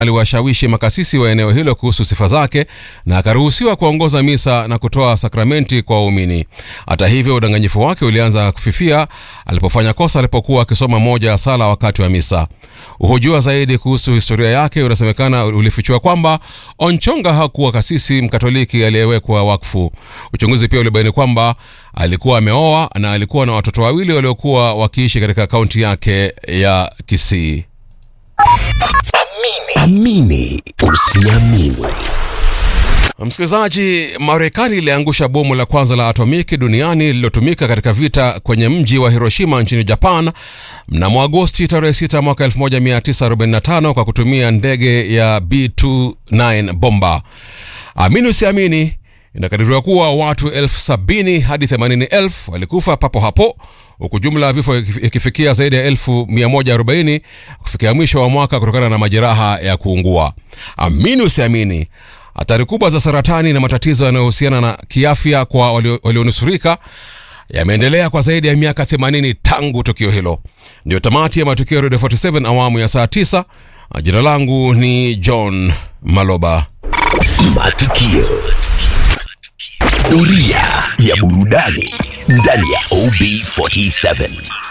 aliwashawishi makasisi wa eneo hilo kuhusu sifa zake na akaruhusiwa kuongoza misa na kutoa sakramenti kwa waumini. Hata hivyo, udanganyifu wake ulianza kufifia alipofanya kosa alipokuwa akisoma moja ya sala wakati wa misa. Uhojiwa zaidi kuhusu historia yake unasemekana ulifichua kwamba Onchonga hakuwa kasisi mkatoliki aliyewekwa wakfu. Uchunguzi pia ulibaini kwamba alikuwa ameoa na alikuwa na watoto wawili waliokuwa wakiishi katika kaunti yake ya Kisii. Amini usiamini. Msikilizaji, Marekani iliangusha bomu la kwanza la atomiki duniani lililotumika katika vita kwenye mji wa Hiroshima nchini Japan mnamo Agosti tarehe 6 mwaka 1945 kwa kutumia ndege ya B29 bomba. Amini usiamini, inakadiriwa kuwa watu elfu sabini hadi themanini elfu walikufa papo hapo huku jumla ya vifo ikifikia zaidi ya elfu 140 kufikia mwisho wa mwaka kutokana na majeraha ya kuungua. Amini usiamini, hatari kubwa za saratani na matatizo yanayohusiana na kiafya kwa walionusurika walio yameendelea kwa zaidi ya miaka 80 tangu tukio hilo. Ndio tamati ya matukio ya Radio 47 awamu ya saa 9. Jina langu ni John Maloba. Matukio. Doria ya burudani ndani ya OB47.